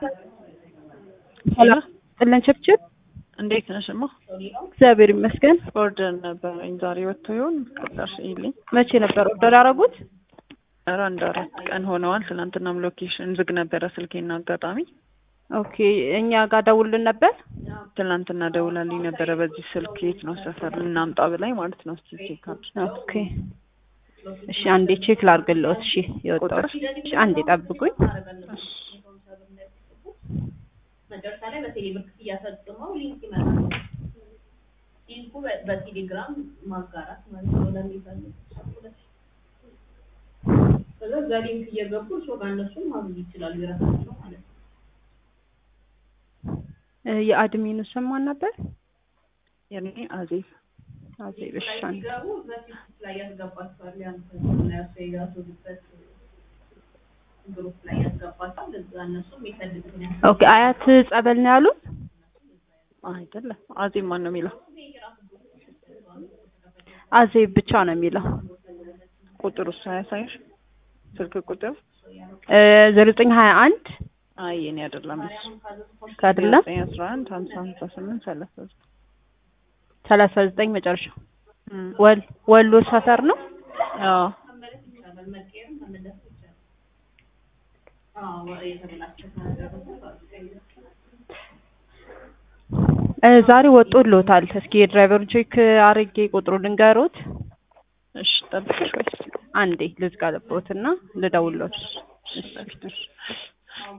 ሰላም ጥለን ችብችብ እንዴት ነሽ? እማ እግዚአብሔር ይመስገን። ኦርደር ነበረኝ ዛሬ ወጥቶ ይሆን ቁጥር ይልኝ። መቼ ነበር ኦርደር ያደረጉት? ኧረ አንድ አራት ቀን ሆነዋል። ትናንትናም ሎኬሽን ዝግ ነበረ ስልኬና አጋጣሚ ኦኬ እኛ ጋር ደውልን ነበር። ትናንትና ደውላልኝ ነበረ በዚህ ስልክ የት ነው ሰፈር ልናምጣ ብላኝ ማለት ነው። እስኪ ቼክ አድርጊ። ኦኬ እሺ አንዴ ቼክ ላድርግልዎት። እሺ የወጣው እሺ አንዴ ጠብቁኝ። መጨረሻ ላይ በቴሌብር ክፍያ ፈጽመው ሊንክ ይመጣል። ሊንኩ በ- በቴሌግራም ማጋራት ማለት ነው ለሚፈልግ ከዛ እዛ ሊንክ እየገቡ እርሶ ጋር እነሱን ማግኘት ይችላሉ የራሳቸው ማለት ነው። እ የአድሚኑ ስም ማን ነበር? የኔ አዜብ አዜብ እሺ ላይ አንዴ ሲገቡ በፊት ላይ ያስገባቸዋል ያንተ ያሱ የያዙበት ግሩፕ ላይ ያስገባቸዋል። እዛ እነሱ የሚፈልጉትን ያስ ኦኬ አያት ጸበል ነው ያሉት? አይደለም አዜብ ማን ነው የሚለው አዜብ ብቻ ነው የሚለው። ቁጥሩ እሱ አያሳይሽ ስልክ ቁጥር ዜሮ ዘጠኝ ሀያ አንድ አይ የኔ አይደለም እሱ ከአይደለም ዘጠኝ አስራ አንድ ሀምሳ ሀምሳ ስምንት ሰላሳ ዘጠኝ ሰላሳ ዘጠኝ መጨረሻ እም፣ ወል ወሎ ሰፈር ነው። አዎ መመለስ ይቻላል። መቀየርም መመለስ ይቻላል። አዎ የተበላሸ ካደረጉት እ ዛሬ ወጦልዎታል። እስኪ የድራይቨሩን ቼክ አርጌ ቁጥሩ ልንገሮት። እሺ ጠብቅሽ ወይስ አንዴ ልዝጋለብዎትና ልደውልዎት። እሺ